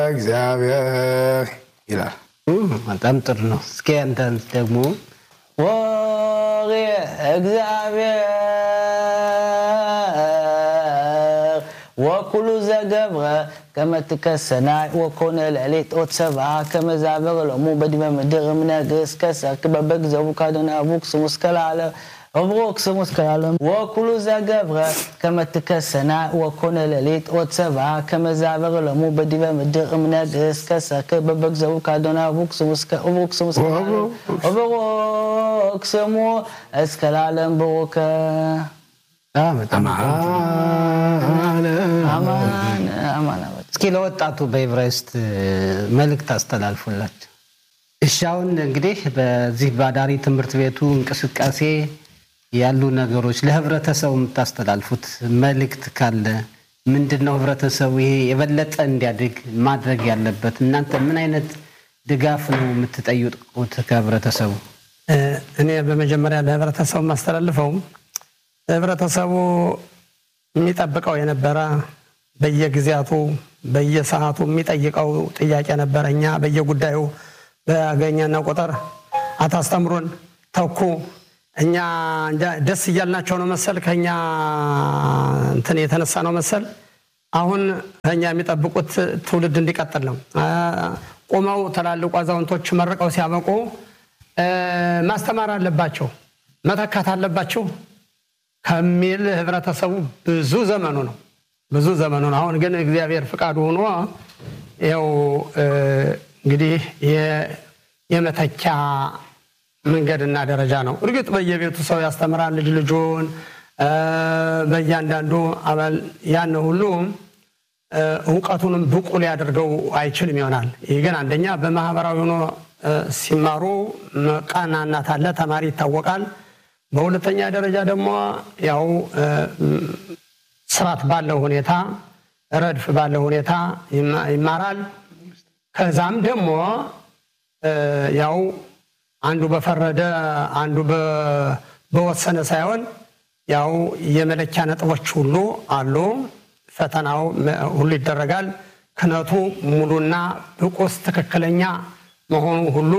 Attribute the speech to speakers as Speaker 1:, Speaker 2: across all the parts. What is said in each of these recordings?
Speaker 1: እግዚአብሔር ይላል።
Speaker 2: በጣም ጥሩ ነው። እስኪ አንተ ደግሞ ወሬ እግዚአብሔር ወኩሉ ዘገብረ ከመትከሰናይ ወኮነ ለሌት ኦት ሰብአ ከመዛበር ሎሙ በዲበ ምድር እምነግስ ከሰርክ በበግዘቡ ካዶና አቡክ ስሙ እስከ ለዓለም እብሮክ ስሙ እስከ ለዓለም ወኩሉ ዘገብረ ከመትከሰናይ ወኮነ ለሌት ኦት ሰብአ ከመዛበር ሎሙ በዲበ ምድር እምነግስ ከሰርክ በበግዘቡ ካዶና አቡክ ስሙ እስከ እብሮክ ስሙ እስከ ለዓለም እብሮክ ስሙ እስከ ለዓለም ብሩከ በጣም
Speaker 1: አማነ
Speaker 2: አማን አማን አማን። እስኪ ለወጣቱ በኤቨሬስት መልእክት አስተላልፉላቸው። እሺ አሁን እንግዲህ በዚህ በአዳሪ ትምህርት ቤቱ እንቅስቃሴ ያሉ ነገሮች ለህብረተሰቡ የምታስተላልፉት መልእክት ካለ ምንድን ነው? ህብረተሰቡ ይሄ የበለጠ እንዲያድግ ማድረግ ያለበት እናንተ ምን አይነት ድጋፍ ነው የምትጠይቁት ከህብረተሰቡ?
Speaker 3: እኔ በመጀመሪያ ለህብረተሰቡ የማስተላልፈው ህብረተሰቡ የሚጠብቀው የነበረ በየጊዜያቱ በየሰዓቱ የሚጠይቀው ጥያቄ ነበረ። እኛ በየጉዳዩ በገኘነ ቁጥር አታስተምሩን ተኩ እኛ እንጃ ደስ እያልናቸው ነው መሰል ከኛ እንትን የተነሳ ነው መሰል አሁን ከኛ የሚጠብቁት ትውልድ እንዲቀጥል ነው። ቆመው ትላልቁ አዛውንቶች መርቀው ሲያበቁ ማስተማር አለባቸው፣ መተካት አለባቸው ከሚል ህብረተሰቡ ብዙ ዘመኑ ነው ብዙ ዘመኑ ነው። አሁን ግን እግዚአብሔር ፍቃዱ ሆኖ ያው እንግዲህ የመተኪያ መንገድና ደረጃ ነው። እርግጥ በየቤቱ ሰው ያስተምራል ልጅ ልጁን በእያንዳንዱ አባል ያን ሁሉ እውቀቱንም ብቁ ሊያደርገው አይችልም ይሆናል። ይህ ግን አንደኛ በማህበራዊ ሆኖ ሲማሩ ቀናናት አለ፣ ተማሪ ይታወቃል። በሁለተኛ ደረጃ ደግሞ ያው ስርዓት ባለው ሁኔታ ረድፍ ባለው ሁኔታ ይማራል። ከዛም ደግሞ ያው አንዱ በፈረደ አንዱ በወሰነ ሳይሆን ያው የመለኪያ ነጥቦች ሁሉ አሉ። ፈተናው ሁሉ ይደረጋል። ክነቱ ሙሉና ብቁስ ትክክለኛ መሆኑ ሁሉ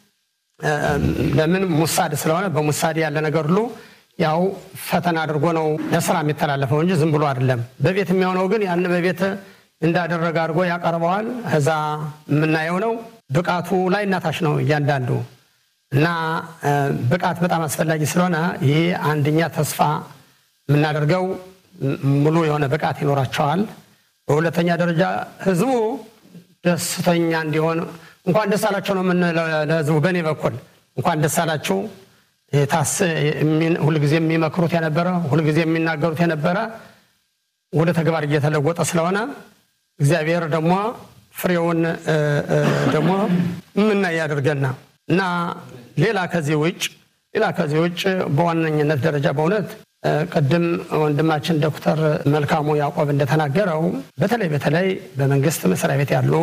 Speaker 3: ለምን ሙሳድ ስለሆነ በሙሳድ ያለ ነገር ሁሉ ያው ፈተና አድርጎ ነው ለስራ የሚተላለፈው እንጂ ዝም ብሎ አይደለም። በቤት የሚሆነው ግን ያን በቤት እንዳደረገ አድርጎ ያቀርበዋል። እዛ የምናየው ነው። ብቃቱ ላይ እናታች ነው እያንዳንዱ እና ብቃት በጣም አስፈላጊ ስለሆነ ይህ አንደኛ ተስፋ የምናደርገው ሙሉ የሆነ ብቃት ይኖራቸዋል። በሁለተኛ ደረጃ ህዝቡ ደስተኛ እንዲሆን እንኳን ደስ አላቸው ነው የምንለው ለህዝቡ። በእኔ በኩል እንኳን ደስ አላችሁ ታስ ሁልጊዜ የሚመክሩት የነበረ ሁልጊዜ የሚናገሩት የነበረ ወደ ተግባር እየተለወጠ ስለሆነ እግዚአብሔር ደግሞ ፍሬውን ደግሞ የምናይ ያደርገና እና ሌላ ከዚህ ውጭ ሌላ ከዚህ ውጭ በዋነኝነት ደረጃ በእውነት ቅድም ወንድማችን ዶክተር መልካሙ ያዕቆብ እንደተናገረው በተለይ በተለይ በመንግስት መስሪያ ቤት ያሉ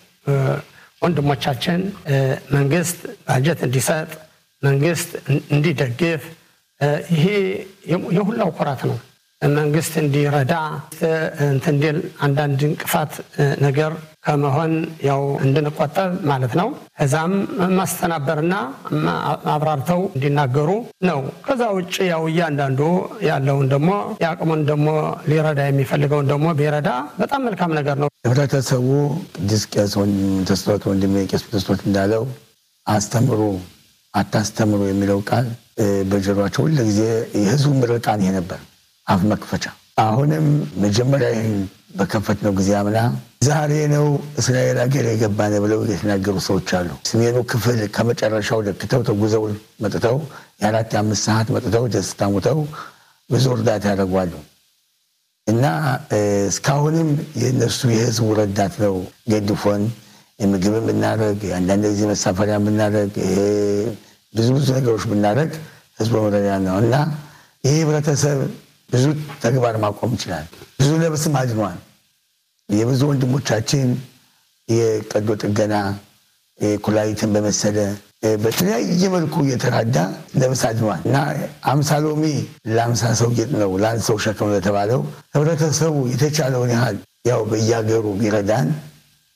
Speaker 3: ወንድሞቻችን መንግስት ባጀት እንዲሰጥ መንግስት እንዲደግፍ ይሄ የሁላው ኩራት ነው። መንግስት እንዲረዳ እንትን እንዲል አንዳንድ እንቅፋት ነገር ከመሆን ያው እንድንቆጠብ ማለት ነው። እዛም ማስተናበርና አብራርተው እንዲናገሩ ነው። ከዛ ውጭ ያው እያንዳንዱ ያለውን ደግሞ የአቅሙን ደግሞ ሊረዳ የሚፈልገውን ደግሞ ቢረዳ በጣም መልካም ነገር ነው።
Speaker 1: ህብረተሰቡ ቅዱስ ቄስ ተስፋት ወንድሜ ቄስ ተስፋት እንዳለው አስተምሩ አታስተምሩ የሚለው ቃል በጆሯቸው ሁሉ ጊዜ የህዝቡ ምርቃን ይሄ ነበር፣ አፍ መክፈቻ። አሁንም መጀመሪያ ይህን በከፈትነው ጊዜ አምና ዛሬ ነው እስራኤል ሀገር የገባነ ብለው የተናገሩ ሰዎች አሉ። ሰሜኑ ክፍል ከመጨረሻው ለክተው ተጉዘው መጥተው የአራት የአምስት ሰዓት መጥተው ደስታ ሙተው ብዙ እርዳታ ያደርጓሉ እና እስካሁንም የእነሱ የህዝቡ ረዳት ነው ገድፎን የምግብን ብናደረግ አንዳንድ ጊዜ መሳፈሪያ ብናደረግ ብዙ ብዙ ነገሮች ብናደረግ ህዝቡ መረዳ ነው እና ይህ ህብረተሰብ ብዙ ተግባር ማቆም ይችላል። ብዙ ነብስም አድኗል። የብዙ ወንድሞቻችን የቀዶ ጥገና ኩላሊትን በመሰለ በተለያየ መልኩ እየተራዳ ነብስ አድኗል እና አምሳ ሎሚ ለአምሳ ሰው ጌጥ ነው ለአንድ ሰው ሸክም ነው የተባለው ህብረተሰቡ የተቻለውን ያህል ያው በየሀገሩ ቢረዳን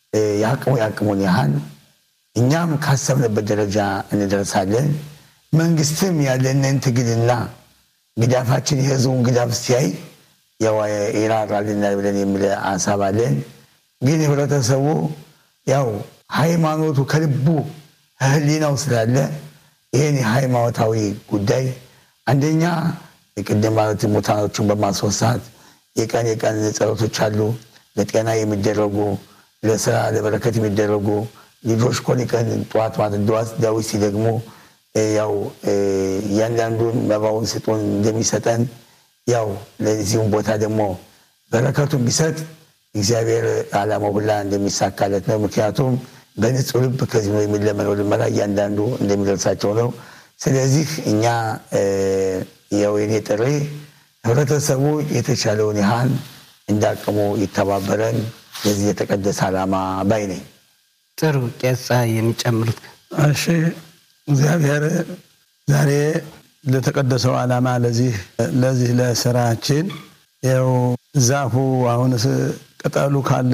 Speaker 1: የአቅሙ የአቅሙን ያህል እኛም ካሰብንበት ደረጃ እንደርሳለን። መንግስትም ያለንን ትግልና ግዳፋችን የህዝቡን ግዳፍ ሲያይ ያው ይራራልናል ብለን የሚል ሀሳብ አለን። ግን ህብረተሰቡ ያው ሃይማኖቱ ከልቡ ህሊናው ስላለ ይህን የሃይማኖታዊ ጉዳይ አንደኛ የቅድም ማለት ሙታኖቹን በማስወሳት የቀን የቀን ጸሎቶች አሉ። ለጤና የሚደረጉ ለስራ ለበረከት የሚደረጉ ልጆች ኮን ቀን ጠዋት ማለት ድዋስ ዳዊት ሲደግሙ ያው እያንዳንዱን መባውን ስጡን እንደሚሰጠን ያው ለዚሁም ቦታ ደግሞ በረከቱን ቢሰጥ እግዚአብሔር ዓላማው ሁላ እንደሚሳካለት ነው። ምክንያቱም በንጹህ ልብ ከዚህ ነው የሚለመነው ልመና እያንዳንዱ እንደሚደርሳቸው ነው። ስለዚህ እኛ ያው የኔ ጥሪ ህብረተሰቡ የተቻለውን ያህል እንዳቅሙ ይተባበረን ለዚህ የተቀደሰ ዓላማ ባይ ነኝ።
Speaker 4: ጥሩ ቄሳ የሚጨምሩት
Speaker 5: እሺ እግዚአብሔር ዛሬ ለተቀደሰው ዓላማ ለዚህ ለዚህ ለስራችን ያው ዛፉ አሁንስ ቅጠሉ ካለ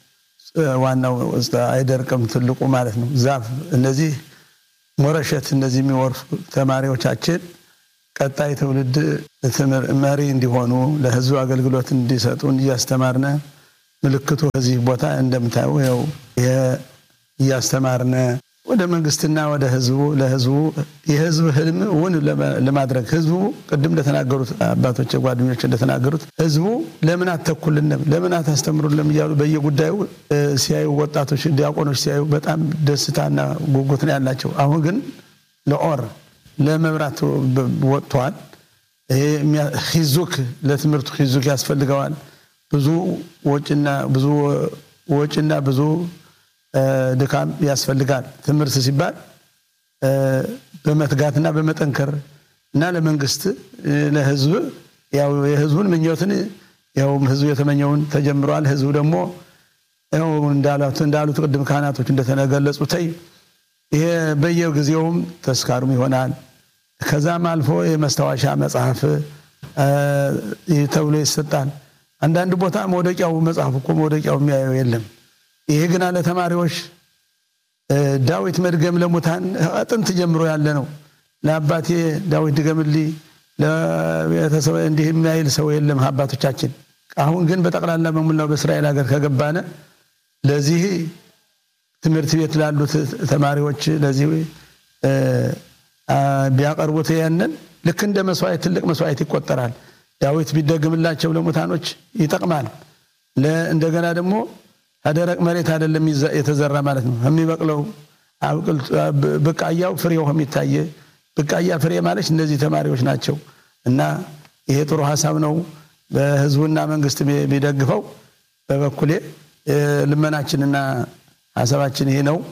Speaker 5: ዋናው አይደርቅም፣ ትልቁ ማለት ነው ዛፍ። እነዚህ ሞረሸት እነዚህ የሚወርሱ ተማሪዎቻችን ቀጣይ ትውልድ መሪ እንዲሆኑ ለህዝቡ አገልግሎት እንዲሰጡን እያስተማርነ ምልክቱ ከዚህ ቦታ እንደምታዩ ያው ይሄ እያስተማርነ ወደ መንግስትና ወደ ህዝቡ ለህዝቡ የህዝብ ህልም እውን ለማድረግ ህዝቡ ቅድም እንደተናገሩት አባቶች ጓደኞች እንደተናገሩት ህዝቡ ለምን አተኩልንም ለምን አታስተምሩንም እያሉ በየጉዳዩ ሲያዩ ወጣቶች ዲያቆኖች ሲያዩ በጣም ደስታና ጉጉት ነው ያላቸው። አሁን ግን ለኦር ለመብራት ወጥተዋል። ይሄ ሂዙክ ለትምህርቱ ሂዙክ ያስፈልገዋል። ብዙ ወጪና ብዙ ወጪና ብዙ ድካም ያስፈልጋል። ትምህርት ሲባል በመትጋትና በመጠንከር እና ለመንግስት ለህዝብ ያው የህዝቡን ምኞትን ያው ህዝቡ የተመኘውን ተጀምሯል። ህዝቡ ደግሞ ያው እንዳሉት እንዳሉት ቅድም ካህናቶች እንደተገለጹት ይሄ በየጊዜውም ተስካሩም ይሆናል። ከዛም አልፎ የመስታወሻ መጽሐፍ ተብሎ ይሰጣል። አንዳንድ ቦታ መውደቂያው መጽሐፍ እኮ መውደቂያው የሚያየው የለም። ይሄ ግና ለተማሪዎች ዳዊት መድገም ለሙታን ጥንት ጀምሮ ያለ ነው። ለአባቴ ዳዊት ድገምልኝ ለቤተሰብ እንዲህ የሚያይል ሰው የለም አባቶቻችን። አሁን ግን በጠቅላላ በሙላው በእስራኤል ሀገር ከገባነ ለዚህ ትምህርት ቤት ላሉት ተማሪዎች ለዚህ ቢያቀርቡት ያንን ልክ እንደ መስዋዕት ትልቅ መስዋዕት ይቆጠራል። ዳዊት ቢደግምላቸው ለሙታኖች ይጠቅማል። እንደገና ደግሞ ከደረቅ መሬት አይደለም የተዘራ ማለት ነው። የሚበቅለው ብቃያው ፍሬው የሚታየ ብቃያ ፍሬ ማለት እነዚህ ተማሪዎች ናቸው። እና ይሄ ጥሩ ሀሳብ ነው። በህዝቡና መንግስት ቢደግፈው በበኩሌ ልመናችንና ሀሳባችን ይሄ ነው።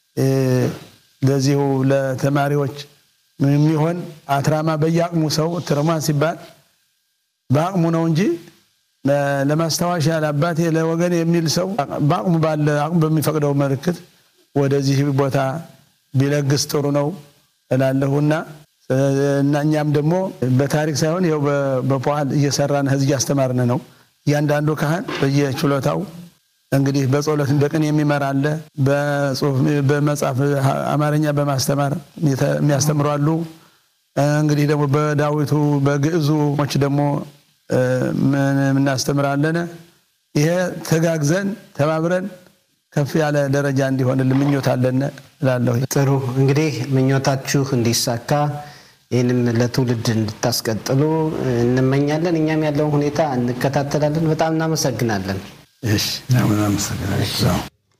Speaker 5: ለዚሁ ለተማሪዎች የሚሆን አትራማ በየአቅሙ ሰው ትርማን ሲባል በአቅሙ ነው እንጂ ለማስታወሻ ለአባቴ ለወገን የሚል ሰው በአቅሙ ባለ አቅሙ በሚፈቅደው ምልክት ወደዚህ ቦታ ቢለግስ ጥሩ ነው እላለሁና እና እኛም ደግሞ በታሪክ ሳይሆን ይኸው በፖል እየሰራን ህዝብ እያስተማርን ነው። እያንዳንዱ ካህን በየችሎታው እንግዲህ በጸሎት በቅን የሚመራ አለ። በጽሁፍ በመጽሐፍ አማርኛ በማስተማር የሚያስተምሩ አሉ። እንግዲህ ደግሞ በዳዊቱ በግዕዙ ሞች ደግሞ እናስተምራለን። ይሄ ተጋግዘን ተባብረን ከፍ ያለ ደረጃ እንዲሆንልን ምኞት አለን እላለሁ።
Speaker 4: ጥሩ እንግዲህ ምኞታችሁ እንዲሳካ ይህንም ለትውልድ እንድታስቀጥሉ እንመኛለን። እኛም ያለውን ሁኔታ እንከታተላለን። በጣም እናመሰግናለን።
Speaker 1: እሺ እናመሰግናለን።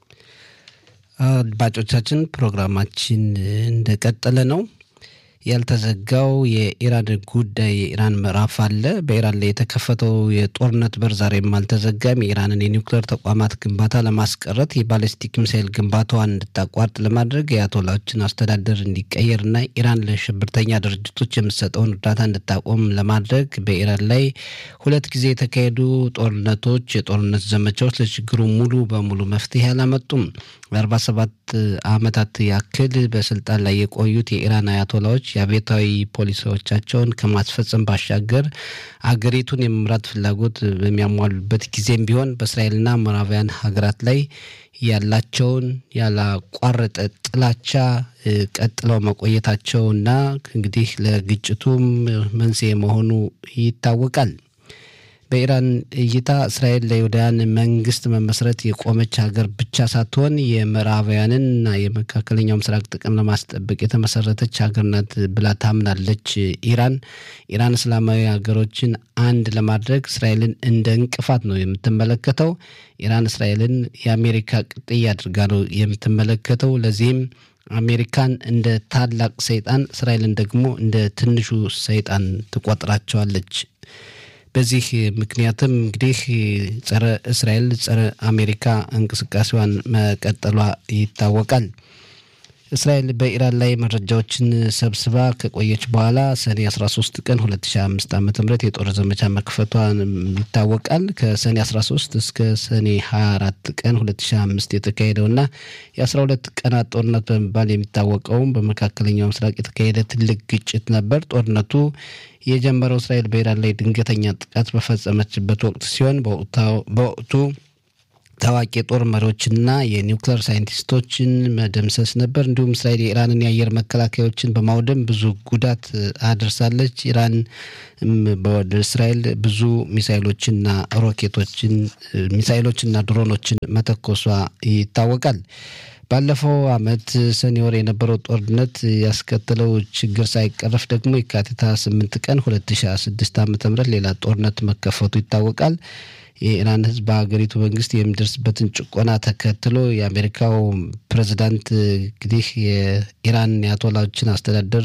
Speaker 4: አድማጮቻችን ፕሮግራማችን እንደቀጠለ ነው። ያልተዘጋው የኢራን ጉዳይ የኢራን ምዕራፍ አለ። በኢራን ላይ የተከፈተው የጦርነት በር ዛሬም አልተዘጋም። የኢራንን የኒውክሌር ተቋማት ግንባታ ለማስቀረት የባሊስቲክ ሚሳይል ግንባታዋን እንድታቋርጥ ለማድረግ የአያቶላዎችን አስተዳደር እንዲቀየርና ኢራን ለሽብርተኛ ድርጅቶች የምትሰጠውን እርዳታ እንድታቆም ለማድረግ በኢራን ላይ ሁለት ጊዜ የተካሄዱ ጦርነቶች፣ የጦርነት ዘመቻዎች ለችግሩ ሙሉ በሙሉ መፍትሄ አላመጡም። ለአርባ ሰባት ዓመታት ያክል በስልጣን ላይ የቆዩት የኢራን አያቶላዎች የአብዮታዊ ፖሊሲዎቻቸውን ከማስፈጸም ባሻገር አገሪቱን የመምራት ፍላጎት በሚያሟሉበት ጊዜም ቢሆን በእስራኤልና ምዕራባውያን ሀገራት ላይ ያላቸውን ያላቋረጠ ጥላቻ ቀጥለው መቆየታቸውና እንግዲህ ለግጭቱም መንስኤ መሆኑ ይታወቃል። በኢራን እይታ እስራኤል ለይሁዳውያን መንግስት መመስረት የቆመች ሀገር ብቻ ሳትሆን የምዕራባውያንና የመካከለኛው ምስራቅ ጥቅም ለማስጠበቅ የተመሰረተች ሀገር ናት ብላ ታምናለች። ኢራን ኢራን እስላማዊ ሀገሮችን አንድ ለማድረግ እስራኤልን እንደ እንቅፋት ነው የምትመለከተው። ኢራን እስራኤልን የአሜሪካ ቅጥያ አድርጋ ነው የምትመለከተው። ለዚህም አሜሪካን እንደ ታላቅ ሰይጣን፣ እስራኤልን ደግሞ እንደ ትንሹ ሰይጣን ትቆጥራቸዋለች። በዚህ ምክንያትም እንግዲህ ጸረ እስራኤል ጸረ አሜሪካ እንቅስቃሴዋን መቀጠሏ ይታወቃል። እስራኤል በኢራን ላይ መረጃዎችን ሰብስባ ከቆየች በኋላ ሰኔ 13 ቀን 2005 ዓ ም የጦር ዘመቻ መክፈቷ ይታወቃል። ከሰኔ 13 እስከ ሰኔ 24 ቀን 2005 የተካሄደውና የ12 ቀናት ጦርነት በመባል የሚታወቀውም በመካከለኛው ምስራቅ የተካሄደ ትልቅ ግጭት ነበር። ጦርነቱ የጀመረው እስራኤል በኢራን ላይ ድንገተኛ ጥቃት በፈጸመችበት ወቅት ሲሆን በወቅቱ ታዋቂ የጦር መሪዎችና የኒውክሌር ሳይንቲስቶችን መደምሰስ ነበር። እንዲሁም እስራኤል የኢራንን የአየር መከላከያዎችን በማውደም ብዙ ጉዳት አድርሳለች። ኢራን ወደ እስራኤል ብዙ ሚሳይሎችና ሮኬቶችን ሚሳይሎችና ድሮኖችን መተኮሷ ይታወቃል። ባለፈው ዓመት ሰኔ ወር የነበረው ጦርነት ያስከተለው ችግር ሳይቀረፍ ደግሞ የካቲት 8 ቀን 2006 ዓ ም ሌላ ጦርነት መከፈቱ ይታወቃል። የኢራን ሕዝብ በሀገሪቱ መንግስት የሚደርስበትን ጭቆና ተከትሎ የአሜሪካው ፕሬዚዳንት እንግዲህ የኢራን የአያቶላዎችን አስተዳደር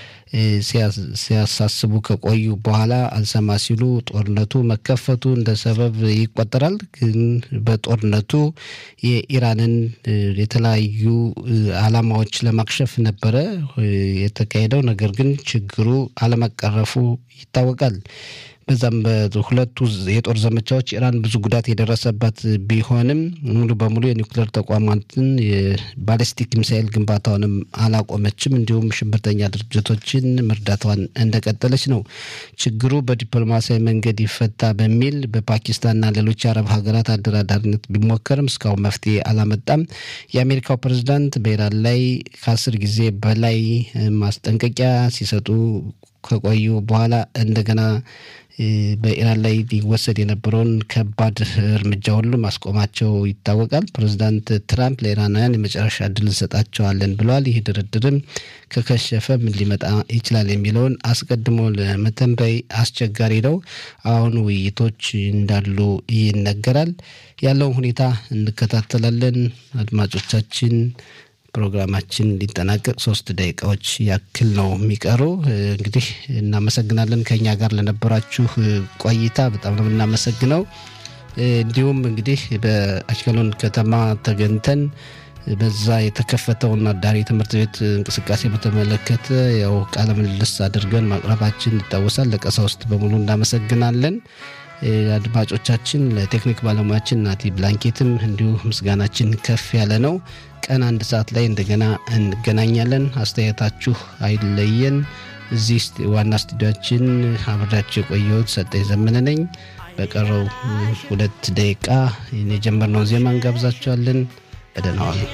Speaker 4: ሲያሳስቡ ከቆዩ በኋላ አልሰማ ሲሉ ጦርነቱ መከፈቱ እንደ ሰበብ ይቆጠራል። ግን በጦርነቱ የኢራንን የተለያዩ ዓላማዎች ለማክሸፍ ነበረ የተካሄደው። ነገር ግን ችግሩ አለመቀረፉ ይታወቃል። በዛም በሁለቱ የጦር ዘመቻዎች ኢራን ብዙ ጉዳት የደረሰባት ቢሆንም ሙሉ በሙሉ የኒውክሌር ተቋማትን የባሊስቲክ ሚሳኤል ግንባታውንም አላቆመችም። እንዲሁም ሽብርተኛ ድርጅቶችን መርዳቷን እንደቀጠለች ነው። ችግሩ በዲፕሎማሲያዊ መንገድ ይፈታ በሚል በፓኪስታንና ሌሎች የአረብ ሀገራት አደራዳሪነት ቢሞከርም እስካሁን መፍትሄ አላመጣም። የአሜሪካው ፕሬዝዳንት በኢራን ላይ ከአስር ጊዜ በላይ ማስጠንቀቂያ ሲሰጡ ከቆዩ በኋላ እንደገና በኢራን ላይ ሊወሰድ የነበረውን ከባድ እርምጃ ሁሉ ማስቆማቸው ይታወቃል። ፕሬዚዳንት ትራምፕ ለኢራናውያን የመጨረሻ እድል እንሰጣቸዋለን ብለዋል። ይህ ድርድርም ከከሸፈ ምን ሊመጣ ይችላል የሚለውን አስቀድሞ ለመተንበይ አስቸጋሪ ነው። አሁን ውይይቶች እንዳሉ ይነገራል። ያለውን ሁኔታ እንከታተላለን። አድማጮቻችን ፕሮግራማችን ሊጠናቀቅ ሶስት ደቂቃዎች ያክል ነው የሚቀሩ። እንግዲህ እናመሰግናለን ከኛ ጋር ለነበራችሁ ቆይታ በጣም ነው የምናመሰግነው። እንዲሁም እንግዲህ በአሽቀሎን ከተማ ተገኝተን በዛ የተከፈተውን አዳሪ ትምህርት ቤት እንቅስቃሴ በተመለከተ ያው ቃለ ምልልስ አድርገን ማቅረባችን ይታወሳል። ለቀሳውስት በሙሉ እናመሰግናለን። አድማጮቻችን ለቴክኒክ ባለሙያችን ናቲ ብላንኬትም እንዲሁ ምስጋናችን ከፍ ያለ ነው። ቀን አንድ ሰዓት ላይ እንደገና እንገናኛለን። አስተያየታችሁ አይለየን። እዚህ ዋና ስቱዲያችን አብሬያችሁ የቆየሁት ሰጠኝ ዘመነ ነኝ። በቀረው ሁለት ደቂቃ የጀመርነው ዜማ እንጋብዛችኋለን። በደህና ዋሉ።